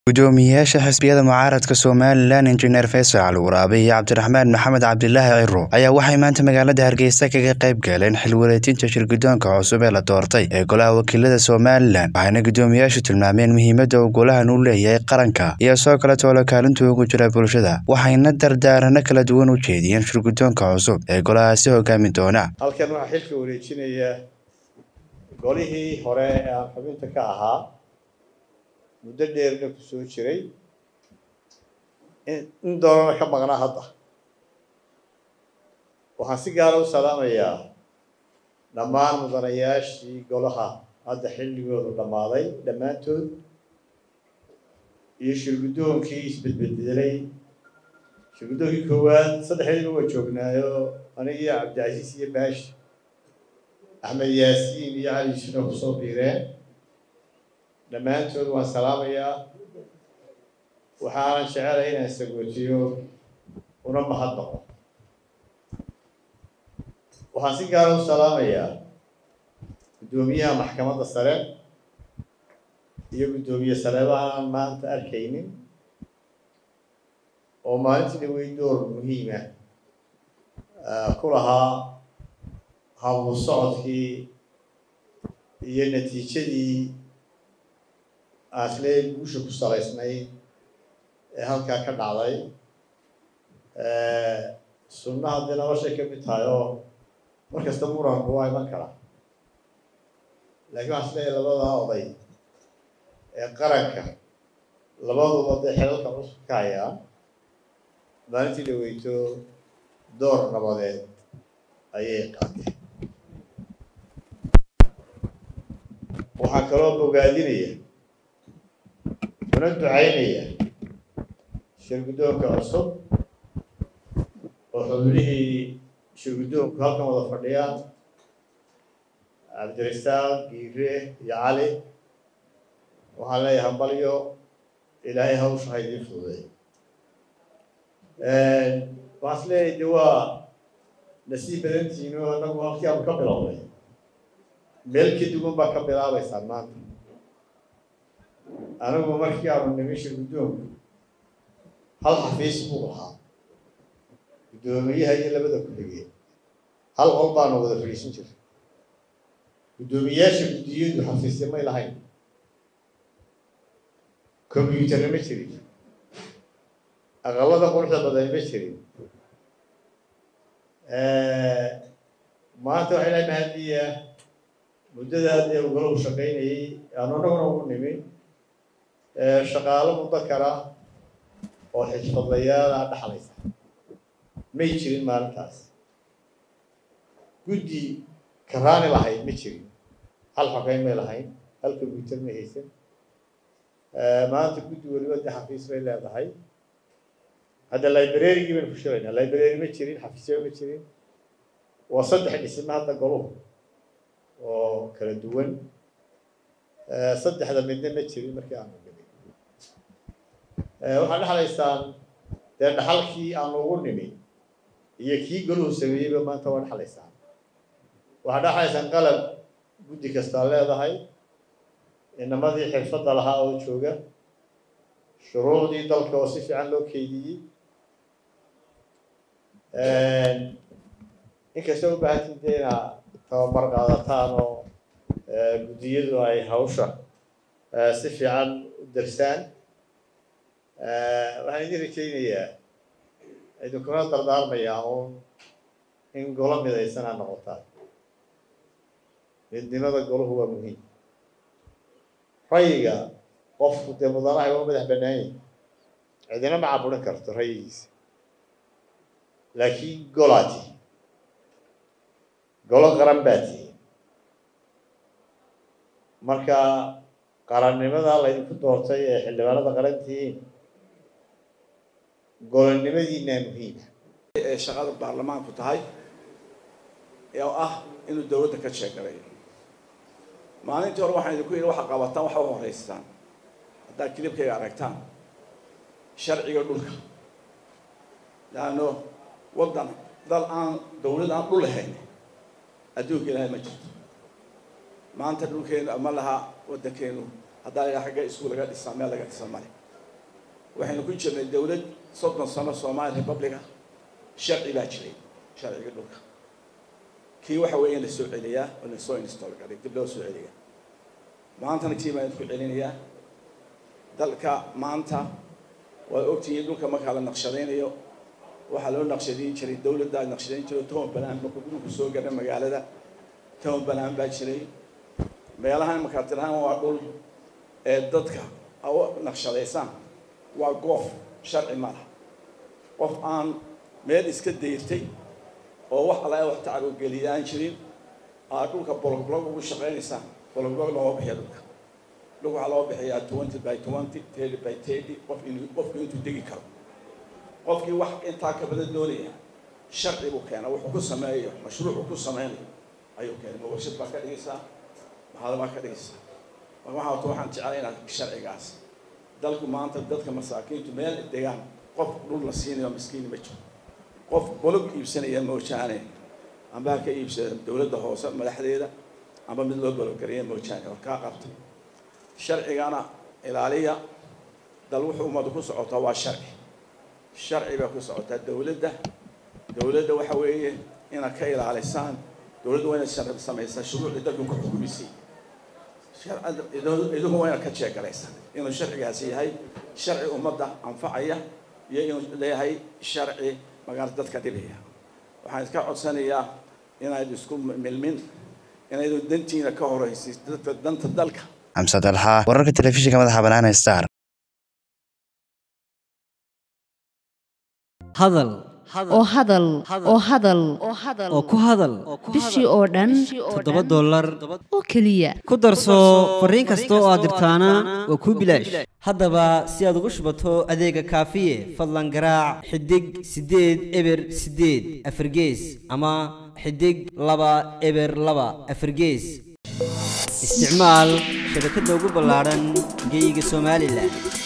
gudoomiyeyaasha xisbiyada mucaaradka somalilan injineer faysal waraabe iyo cabdiraxmaan maxamed cabdilaahi ciro ayaa waxay maanta magaalada hargeysa kaga qayb galeen xil wareejinta shirgudoonka cusub ee la doortay ee golaha wakiilada somalilan waxayna gudoomiyeyaashu tilmaameen muhiimadda uu golahan u leeyahay qaranka iyo soo kale toolo kaalintuu ugu jira bulshada waxayna dardaarano kala duwan u jeediyeen shirgudoonka cusub ee golahaasi hogaami doona halkan waxaa xilka wareejinaya golihii hore ee aan xubinta ka ahaa muddo dheerna ku soo jiray in doonana ka maqnaa hadda waxaan si gaara u salaamayaa dhammaan mudanayaashii golaha hadda xilligoodu dhammaaday dhammaantood iyo shirguddoonkii isbedbedelay shirguddoonkii koowaad saddexdiiba waa joognaayo aniga iyo cabdicasiis iyo baashi axmed yaasiin iyo cali shino kusoo biireen dhammaantood waan salaamayaa waxaanan jecelay inaan sagootiyo una mahadnaqo waxaan si gaara u salaamayaa guddoomiyaha maxkamadda sare iyo guddoomiye sareeba aanan maanta arkaynin oo maalintii dhawey door muhiima ku lahaa hablu socodkii iyo natiijadii aaslee guusha ku salaysnayd ee halkaa ka dhacday sunnaha dee noloshay ka mid tahay oo mar kasta muranku waa iman kara laakiin waxaan isleeyahay labadaa oday ee qaranka labaduba dee xelalka cusub ka hayaa maalintii dhaweyto door nabadeed ayay qaateen waxaan kaloo bogaadinaya una ducaynaya shirguddoonka cusub oo xubnihii shirguddoonku halkan wada fadhiyaan cabdirasaaq giire iyo cali waxaan leeyahay hambalyo ilaahay hawsha ha idiin fududay waxaan is leeyahay de waa nasiib badantiino anagu halkii aanu ka bilownay meel ka duwan baa ka bilaabaysaan maanta anigu markii aanu nimi shirguddoonku hal xafiis buu lahaa guddoomiyaha iyo labada ku-xigeen hal qol baanu wada fadhiisan jiray guddoomiyayaasha guddiyadu xafiisya may lahayn combyuutarna ma jirin aqalada quruxda badan ma jirin maanta waxay lahay mahadiya muddadaas ee ugala u shaqaynayay aanu anaguna ugu nimi shaqaalo mudakara oo xirfadlayaala dhaxlaysa may jirin maalintaas guddi karaani lahayd ma jirin hal xogeyn may lahayn hal combyuutar may haysan maanta guddi weliba de xafiis bay leedahay hadda librarygii baynu ku shiraynaa library ma jirin xafiisya ma jirin waa saddex dhisme hadda goluhu oo kala duwan saddexda midna ma jirin markii aanu nimi waxaad dhexlaysaan dee dhaxalkii aanu ugu nimi iyo kii goluhu sameeyeyba maanta waa dhexlaysaan waxaad dhexlaysaan qalab guddi kastaa leedahay inamadii xirfadda lahaa oo jooga shuruucdii dalka oo si fiican loo keydiyey inkastoo u baahantiin dee inaa tababar qaadataan oo guddiyadu ay hawsha si fiican u darsaan waxaan idin rajaynayaa idinkuna dardaarmayaa uun in golo midaysan aa noqotaan midnimada golahu waa muhiim rayiga qofku dee mudanahay waa madax bannaanyay cidina ma caburin karto rayigiisa laakiin golaa tihi golo qaran baa tihi marka qarannimada laydinku doortay ee xildhibaanada qaran tihiin golonimadiinaa muhiima ee shaqada baarlamaanku tahay oo ah inuu dowladda ka sheegalayo maalintii hore waxaan idinku yidhi waxa qabataan waxa u horeystaan haddaad kilibkayga aragtaan sharciga dhulka laanno waddan dal aan dowlad aan dhul lahayn adduunka ilaahay ma jirto maanta dhulkeenu ama laha waddankeenu haddaa la xagga isku laga dhisaa meel laga dhisa male waxaynu ku jirnay dowlad soddon sano somali republica sharci baa jiray sharciga dhulka kii waxa weeye in la soo celiyaa oo la soo install garay dib loo soo celiyaa maantana kii baan ku celinayaa dalka maanta waad ogtihiin dhulka markaa la naqshadaynayo waxaa loo naqshadayn jiray dowladdaa naqshadayn jiray toban balaan markuu dhulku soo gaadha magaalada toban balaan baa jiray meelahan markaa tirahaan waa dhul ee dadka u naqshadaysaan waa goof sharci ma laha qof aan meel iska dayrtay oo wax alla wax tacarugeliyaan jirin aad dhulka bologblog ugu shaqaynaysaan bologblog looma bixiya dhulka dhulka waxaa loo bixiyaa twenty by twenty thirty by thirty qof inuu qofku intuu degi karo qofkii wax intaa ka badan doonaya sharci buu keena wuxuu ku sameeyo mashruucu ku sameynayo ayuu keenay ma warshad baa ka dhigaysaa maxaad baa ka dhigaysaa marka waxaa wato waxaan jeclay inaad sharcigaas dalku maanta dadka masaakiintu meel degaan qof dhul la siinayo miskiini ma jiro qof bolog iibsanaya moojaane amba ha ka iibsada dowladda hoose madaxdeeda amba mid loo bologgareeya moojaane oo kaa qabtay sharcigana ilaaliya dal wuxuu ummadu ku socotaa waa sharci sharci bay ku socotaa dowladda dowladda waxa weeye inaad ka ilaalisaan dowladda waa inaad sharci samaysaa shuruucdii dalku ku xukumisay idigu waa inaad ka jeegalaysaan inuu sharcigaasi yahay sharci ummadda anfacaya iyo inuu leeyahay sharci magaala dadka dhibaya waxaan iska codsanayaa inayd isku milmin inaydu dantiina ka horaysid dadka danta dalka xamse dalxa wararka telefishinka madaxa bannaan star hadal oo hadal oo hadal oo ku hadal bishii oo dhan toddoba dollar oo keliya ku darso fariin kasta oo aad dirtaana waa kuu bilaash haddaba si aad ugu shubato adeega kaafiye fadlan garaac xidig siddeed eber siddeed afargees ama xidig laba eber laba afargees isticmaal shabakadda ugu ballaadhan geyga somalilan